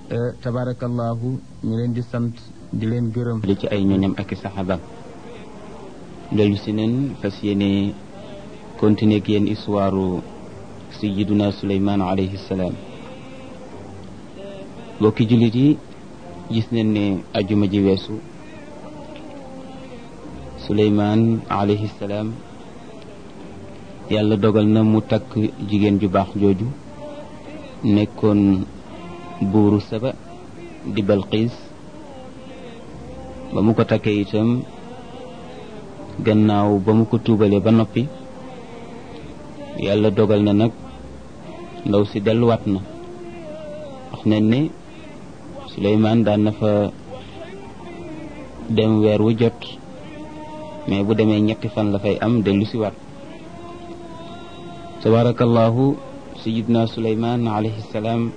tabarakallahu ñu leen di sant di leen gërëm li ci ay ñoñam ak i saxaabam dellu si neen fas yéene continuer ak yéen histoire sayiduna suleymaan alayhi salaam bokki jullit yi gis nañ ne ajuma ji weesu suleymaan alayhi salaam yàlla dogal na mu takk jigéen ju baax jooju nekkoon buuru saba di balqiis ba mu ko takkee itam gannaaw ba mu ko tuubalee ba noppi yàlla dogal na nag ndaw si delluwaat na wax nañ ne Suleymaan daan na fa dem weer wu jot mais bu demee ñetti fan la fay am dellu si waat tabarakallahu sayidna Suleymaan alayhi salaam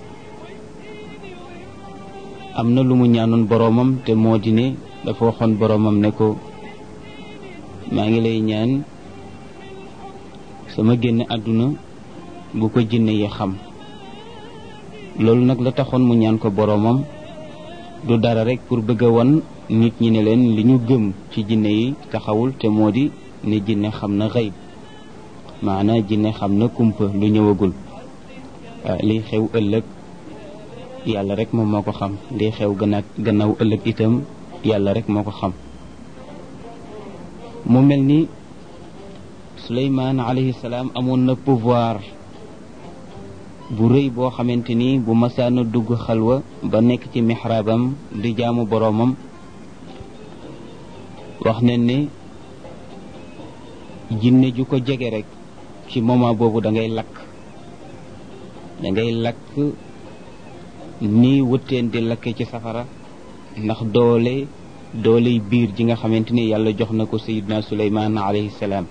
am na lu mu ñaanoon boroomam te moo di ne dafa waxoon boroomam ne ko maa ngi lay ñaan sama génn àdduna bu ko jinne yi xam loolu nag la taxoon mu ñaan ko boroomam du dara rek pour bëgg a won nit ñi ne leen li ñu gëm ci jinne yi taxawul te moo di ne jinne xam na xëyb maanaa jinne xam na kumpa lu ñëwagul liy xew ëllëg yàlla rek moom moo ko xam liy xew gannaaw gannaaw ëllëg itam yàlla rek moo ko xam mu mel ni Suleymaan alayhi salaam amoon na pouvoir bu rëy boo xamante ni bu masaana dugg xalwa ba nekk ci mixraabam di jaamu boroomam wax nañ ne jinne ju ko jege rek ci moment boobu da ngay lakk da ngay lakk ni wëtteen di lakke ci safara ndax doole dooley biir ji nga xamante ni yàlla jox na ko sayidna suleymaan alayhi salaam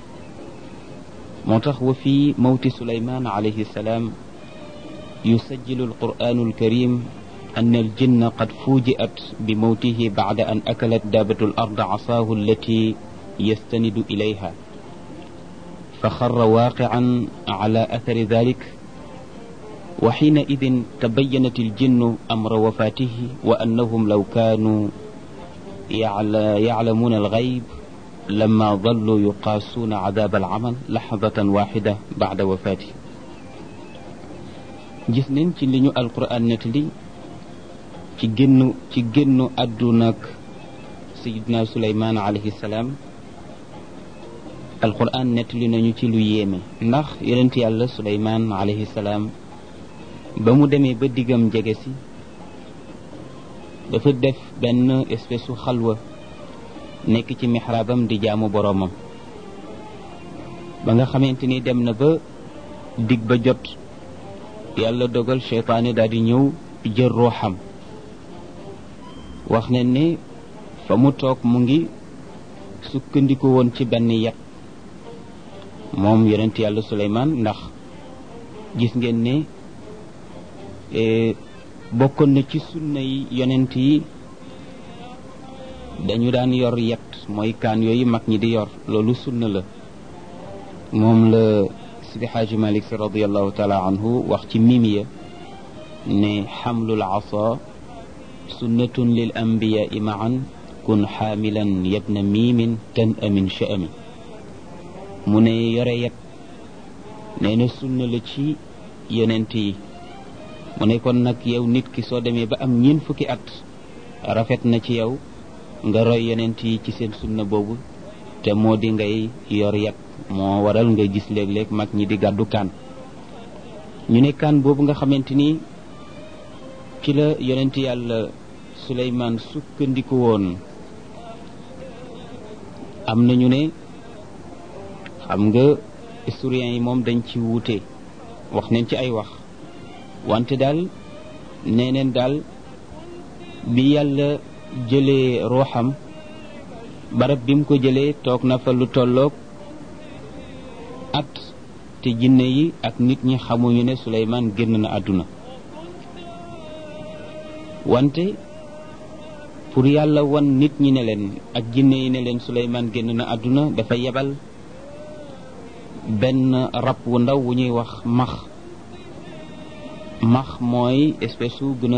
moo tax wa fi mawti suleymaan alayhi salaam yusajjilu alquranu alkarim أن الجن قد فوجئت بموته بعد أن أكلت دابة الأرض عصاه التي يستند إليها فخر واقعا على أثر ذلك وحينئذ تبينت الجن أمر وفاته وأنهم لو كانوا يعلمون الغيب لما ظلوا يقاسون عذاب العمل لحظة واحدة بعد وفاته جسنين ci liñu alquran netli ci génn ci génnu àdduna ak sayidna suleymaan alayhi salaam alquran nettali nañu ci lu yéeme ndax yonent yàlla suleymaan alayhi salaam ba mu demee ba diggam jege si dafa def benn espèce su xalwa nekk ci mixraabam di jaamu boroomam ba nga xamante ni dem na ba dig ba jot yàlla dogal cheytaane daal di ñëw jël ruuxam wax ne ne fa mu toog mu ngi sukkandiku woon ci benn yat moom yonent yàlla suleymaan ndax gis ngeen ne bokkoon na ci sunna yi yonent yi dañu daan yor yet mooy kaan yooyu mag ñi di yor loolu sunna la moom la sidi xaaji malik si radiallahu taala anhu wax ci mimiya ne xamlul asa sunnatun lil anbiyaai maan kun xaamilan yabna miimin tan amin sha'ami mu ne yore yet nee na sunna la ci yonent yi mu ne kon nag yow nit ki soo demee ba am ñeent fukki at rafet na ci yow nga roy yonent yi ci seen sunna boobu te moo di ngay yor yat moo waral nga gis léeg-léeg mag ñi di gàddu kaan ñu ne kaan boobu nga xamante ni ci la yonent yàlla suleymaan sukkandiku woon am nañu ne xam nga historiens yi moom dañ ci wuute wax nañ ci ay wax wante daal nee neen daal bi yàlla jëlee ruuxam barab bi mu ko jëlee toog na fa lu tolloog at te jinne yi ak nit ñi xamuñu ne Suleymaan génn na àdduna wante pour yàlla wan nit ñi ne leen ak jinne yi ne leen Suleymaan génn na àdduna dafa yebal benn rab wu ndaw wu ñuy wax max max mooy espèce su gën a